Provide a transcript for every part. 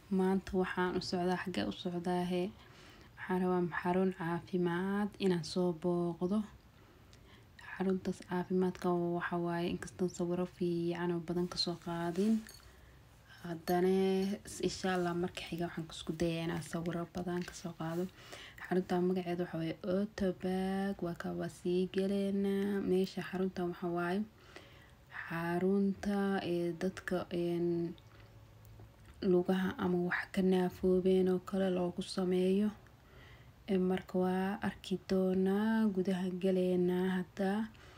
maanta waxaan u socdaa xagee u socdaahe waxaan rabaa xarun caafimaad inaan soo booqdo xaruntaas caafimaadka waxa waaye inkastoo sawiro fiican oo badan kasoo qaadin haddana insha allah marka xiga waxaan isku dayaa inaan sawiro badan kasoo qaado xarunta magaceeda waxa waaye otobag waa ka waa sii galeynaa meesha xarunta waxa waaye xarunta ee dadka lugaha ama wax ka naafoobeen oo kale loogu sameeyo marka waa arki doonaa gudaha galeynaa hadda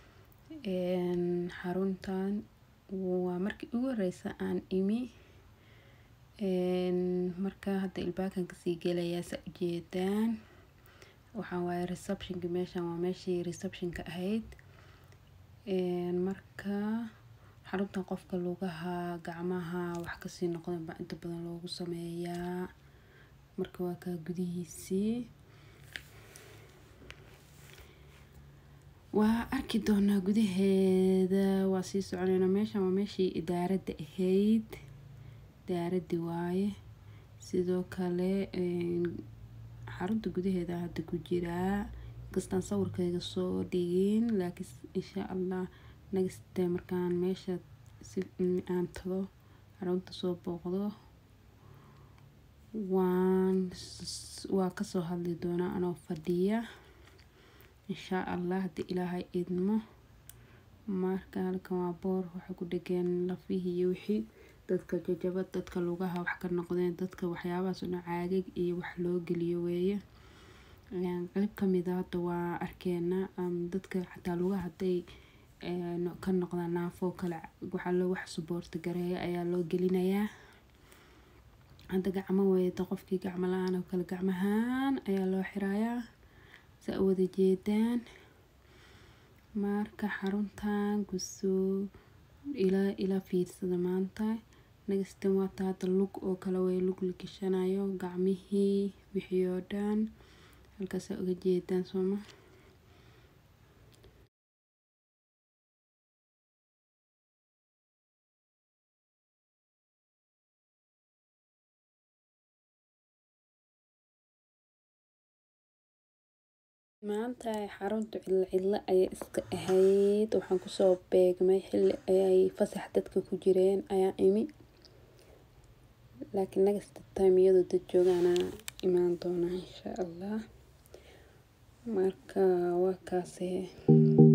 xaruntan waa markii ugu horeysa aan imi marka hadda ilbaakan kasii gelayaa saa ujeedaan waxaa waaye receptionka meeshan waa meeshii receptionka ahayd marka xaruntan qofka lugaha gacmaha wax kasii noqdan baa inta badan loogu sameeyaa marka waa kaa gudihiisii waa arki doonaa gudaheeda waa sii soconeynaa meeshan waa meeshii idaaradda ahayd idaaradii waaye sidoo kale xarunta gudaheeda hadda ku jiraa inkastaan sawirkayga soo dhigin laakiin insha allah nagastee markaan meesha si aan tago xarunta soo booqdo waan waa kasoo hadli doonaa anoo fadhiya insha allah haddii ilaahay idmo marka halkan waa boor waxay ku dhegeen lafihii iyo wixii dadka jajaba dadka lugaha wax ka noqdeen dadka waxyaabahaas una caagag iyo wax loo geliyo weeye qayb kamid a hadda waa arkeena dadka xataa lugaha hadday ka noqdaan naafoo kale waxaa loo wax suboorta gareeya ayaa loo gelinayaa hadda gacmo weeda qofkii gacmo la-aan oo kale gacmahaan ayaa loo xirayaa saa wada jeedaan marka xaruntan kusoo ilaa ilaa fiirsada maanta nagastan waata hadda lug oo kale way lug la gashanayo gacmihii wixii oo dhan halkaasaa uga jeedaan sooma maanta xaruntu cidlo cidlo ayay iska ahayd waxaan kusoo beegmay xilli ayay fasax dadka ku jireen ayaa imi laakiin nagasta time iyadoo dad joogaana imaan doonaa insha allah marka waa kaase